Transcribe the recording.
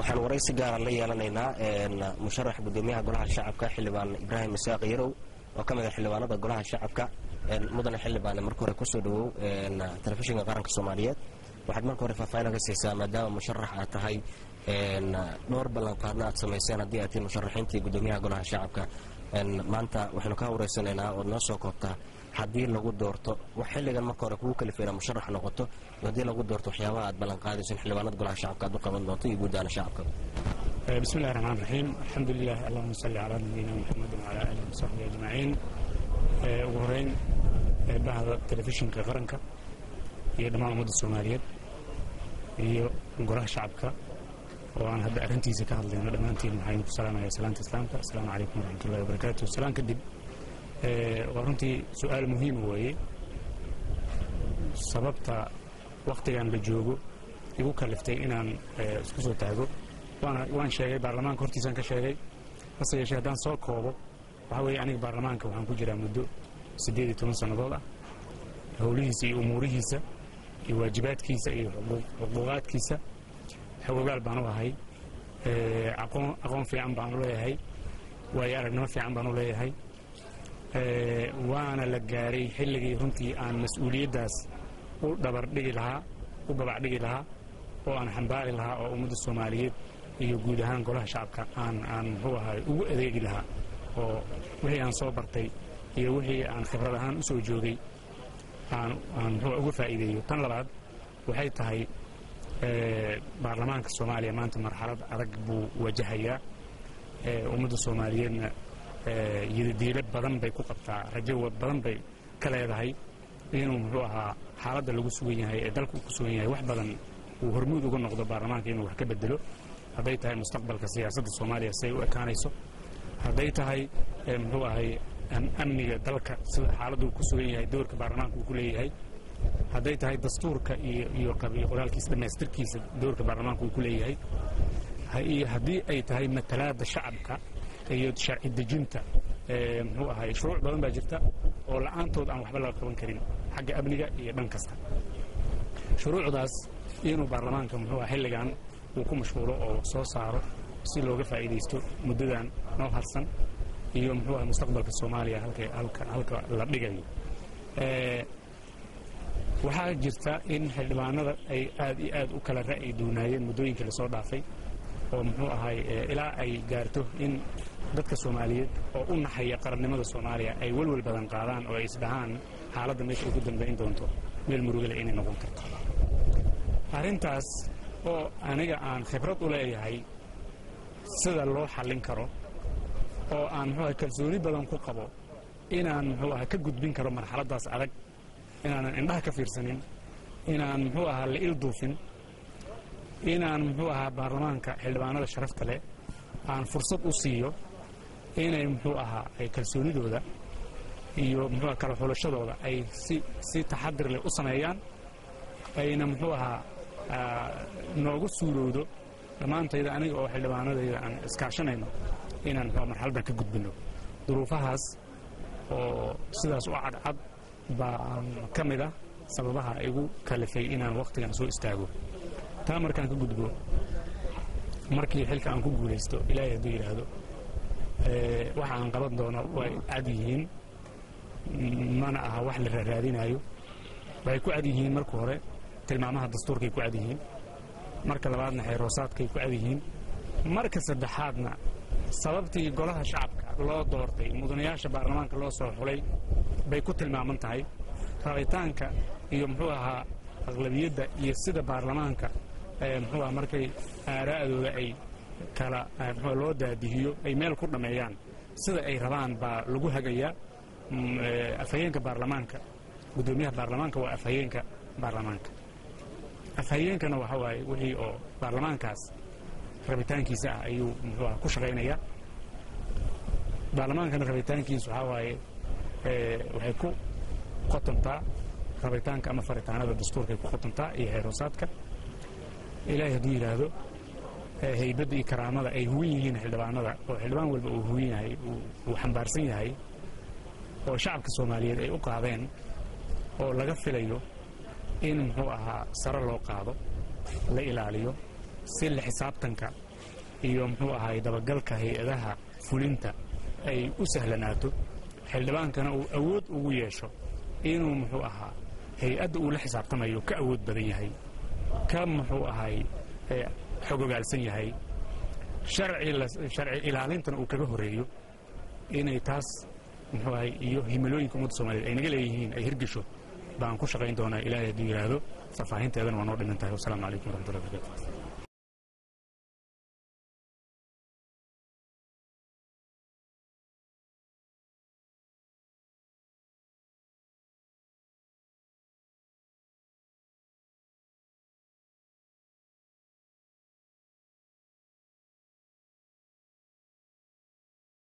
waxaan waraysi gaara la yeelanaynaa musharax gudoomiyaha golaha shacabka xildhibaan ibraahim isaaq yarow oo ka mid a xildhibaanada golaha shacabka mudane xildhibaane marka hore kusoo dhawow telefishinka qaranka soomaaliyeed waxaad marka hore faahfaahin ka siisaa maadaama musharax aad tahay dhowr ballanqaadna aad samayseen haddii aad tihiin musharaxiintii gudoomiyaha golaha shacabka maanta waxaynu ka wareysanaynaa ood noo soo koobtaa haddii lagu doorto wax xilligan marka hore kugu kalifay inaad musharax noqoto haddii lagu doorto waxyaabaha aad ballanqaadayso in xildhibaanada golaha shacabka aad u qaban doonto iyo guud ahaan shacabka bismi illahi raxmaan raxiim alxamdu lilah allahuma salli calaa nabiyina muxamed wacalaa aalihi wasaxbihi ajmaciin ugu horeyn bahda telefishinka qaranka iyo dhammaan ummadda soomaaliyeed iyo golaha shacabka oo aan hadda arrintiisa ka hadlayno dhammaantiin waxaynu ku salaamaya salaanta islaamka asalaamu calaykum waraxmatullahi wabarakaatu salaan kadib waa runtii su-aal muhiima weeye sababta wakhtigan la joogo igu kaliftay inaan isku soo taago waan sheegay baarlamaanka hortiisaan ka sheegay hase yeeshee haddaan soo koobo waxaa weeye aniga baarlamaanka waxaan ku jiraa muddo siddeed iyo toban sannadood ah howlihiisa iyo umuurihiisa iyo waajibaadkiisa iyo xuquuqaadkiisa xogogaal baan u ahay aqoon fiican baan u leeyahay waayo aragnimo fiican baan u leeyahay waana la gaaray xilligii runtii aan mas-uuliyaddaas u dhabardhigi lahaa u babacdhigi lahaa oo aan xambaari lahaa oo ummadda soomaaliyeed iyo guud ahaan golaha shacabka aan aan muxuu ahay ugu adeegi lahaa oo wixii aan soo bartay iyo wixii aan khibrad ahaan u soo joogay aan aan muxuu uga faa'iideeyo tan labaad waxay tahay baarlamaanka soomaaliya maanta marxalad adag buu wajahayaa ummadda soomaaliyeedna yidadiilo badan bay ku qabtaa rajo badan bay ka leedahay inuu muxuu ahaa xaaladda lagu sugan yahay ee dalka uu ku sugan yahay wax badan uu hormuud uga noqdo baarlamaanka inuu wax ka bedelo hadday tahay mustaqbalka siyaasadda soomaaliya siday u ekaanayso hadday tahay muxuu ahay amniga dalka sida xaaladda uu ku sugan yahay doorka baarlamaanka uu ku leeyahay hadday tahay dastuurka iyo qoraalkiisa dhammaystirkiisa doorka baarlamaanka uu ku leeyahay iyo haddii ay tahay matalaadda shacabka iyo sharci dejinta muxuu ahay shuruuc badan baa jirta oo la'aantood aan waxba laga qaban karin xagga amniga iyo dhan kasta shuruucdaas inuu baarlamaanka muxuu aha xilligan uu ku mashquulo oo soo saaro si looga faa'iidaysto muddadan noo harsan iyo muxuu aha mustaqbalka soomaaliya halka halka la dhigayo waxaa jirta in xildhibaanada ay aad iyo aad u kala ra'yi duunaayeen muddooyinkii lasoo dhaafay oo muxuu ahay ilaa ay gaarto in dadka soomaaliyeed oo u naxaya qarannimada soomaaliya ay welwel badan qaadaan oo ay isdhahaan xaaladda meesha ugu dambayn doonto meel murugale inay noqon karto arrintaas oo aniga aan khibrad u leeyahay sida loo xallin karo oo aan muxuu ahay kalsooni badan ku qabo inaan muxuu ahay ka gudbin karo marxaladdaas adag inaanan indhaha ka fiirsanin inaan muxuu ahaa la ilduufin inaan muxuu ahaa baarlamaanka xildhibaanada sharafta leh aan fursad u siiyo inay muxuu ahaa ay kalsoonidooda iyo muxuu kala xulashadooda ay si si taxadir leh u sameeyaan ayna muxuu ahaa noogu suurowdo dhammaantayda aniga oo xildhibaanadayda aan iskaashanayno inaan muxuu marxaladdan ka gudbinno duruufahaas oo sidaas u cadcad baa ka mid ah sababaha igu kalifay inaan wakhtigan soo istaago taa markaan ka gudbo markii xilka aan ku guulaysto ilaahay hadduu yidhaahdo waxa aan qaban doono way cad yihiin mana aha wax la raaraadinaayo waxay ku cad yihiin marka hore tilmaamaha dastuurkay ku cad yihiin marka labaadna xeeroosaadkay ku cad yihiin marka saddexaadna sababtii golaha shacabka loo doortay mudanayaasha baarlamaanka loo soo xulay bay ku tilmaaman tahay rabitaanka iyo muxuu ahaa aqlabiyadda iyo sida baarlamaanka muxuu aha markay aaraa'dooda ay kala mxuu loo daadihiyo ay meel ku dhammeeyaan sida ay rabaan baa lagu hagayaa afhayeenka baarlamaanka guddoomiyaha baarlamaanka waa afhayeenka baarlamaanka afhayeenkana waxa waaye wixii oo baarlamaankaas rabitaankiisa ah ayuu muxuu aha ku shaqaynayaa baarlamaankana rabitaankiisa waxaa waaye waxay ku qotontaa rabitaanka ama faritaanada dastuurkay ku qotontaa iyo xeeroosaadka ilaahay hadduu yidhaahdo haybadda iyo karaamada ay huwan yihiin xildhibaanada oo xildhibaan walba uu huwan yahay uu xambaarsan yahay oo shacabka soomaaliyeed ay u qaadeen oo laga filayo in muxuu ahaa sare loo qaado la ilaaliyo si la xisaabtanka iyo muxuu ahaay dabagalka hay-adaha fulinta ay u sahlanaato xildhibaankana uu awood ugu yeesho inuu muxuu ahaa hay-adda uu la xisaabtamayo ka awood badan yahay ka muxuu ahaay xogogaalsan yahay sharci ilaalintana uu kaga horeeyo inay taas muxuu ahay iyo himilooyinka ummadda soomaliyeed ay naga leeyihiin ay hirgesho baan ku shaqayn doonaa ilaahay hadduu yidhaahdo faahfaahinteedana waa noo dhiman tahay wasalaamu calaykum waraxmatullahi barakaatu